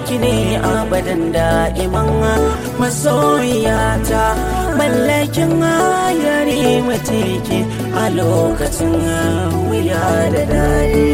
naki ne abadan da'iman masoyata mallakin yare mateke a lokacin wuya da dare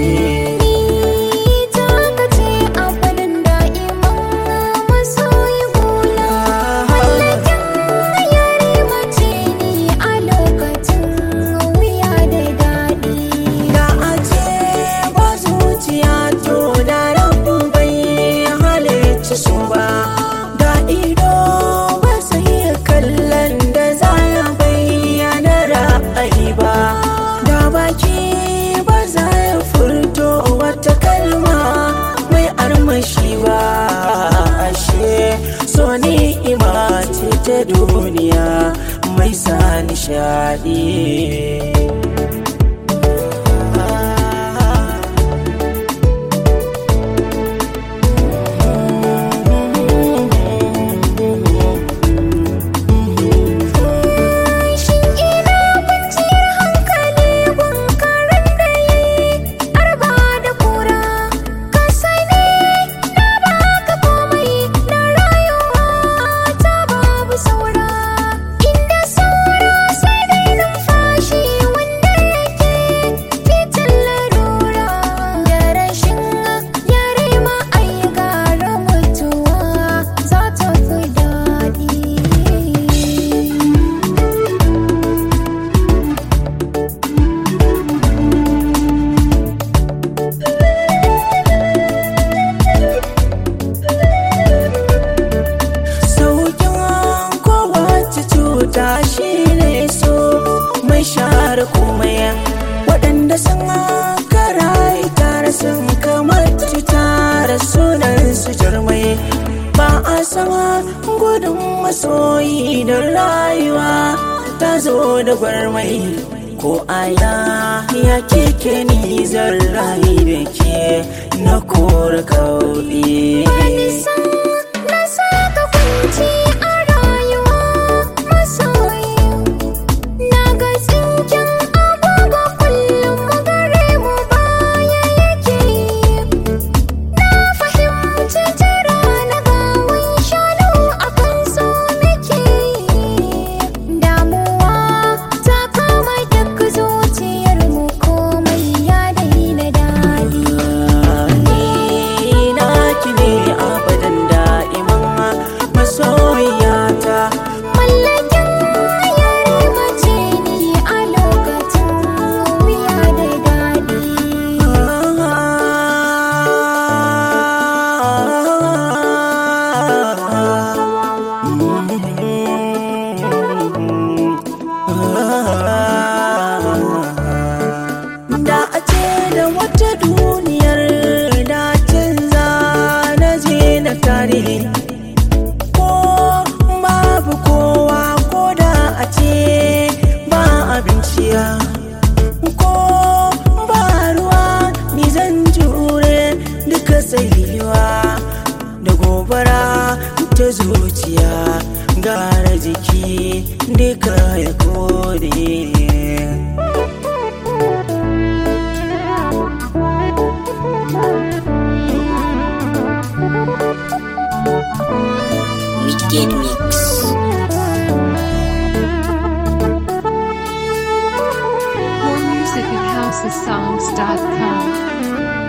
ta duniya mai sa nishadi cuta shi ne so mai share komai waɗanda sun kara tare sun kamar tare sunan su jarmai ba a sama gudun masoyi da rayuwa ta zo da gwarmai ko aya ya keke ni zan rayu da ke na kora kauɗi na saka kwanci a rayuwa masoyi na ga tsinken agogo kullum gare mu baya yake na fahimci jira na gawan shanu a kan so nake damuwa ta kama duk zuciyar mu komai ya daina daɗi naki ne abadan da'iman masoyata Mallakin yare mace ni a lokacin wuya da daɗi. da a ce da wata duniyar da canza na je na tare ko babu kowa ko da a ce ba abinciya ko ba ruwa ni zan jure duka tsayuwa da gobara ta zuciya gara jiki duka ya kore Wicked Mix. More music at housesongs.com.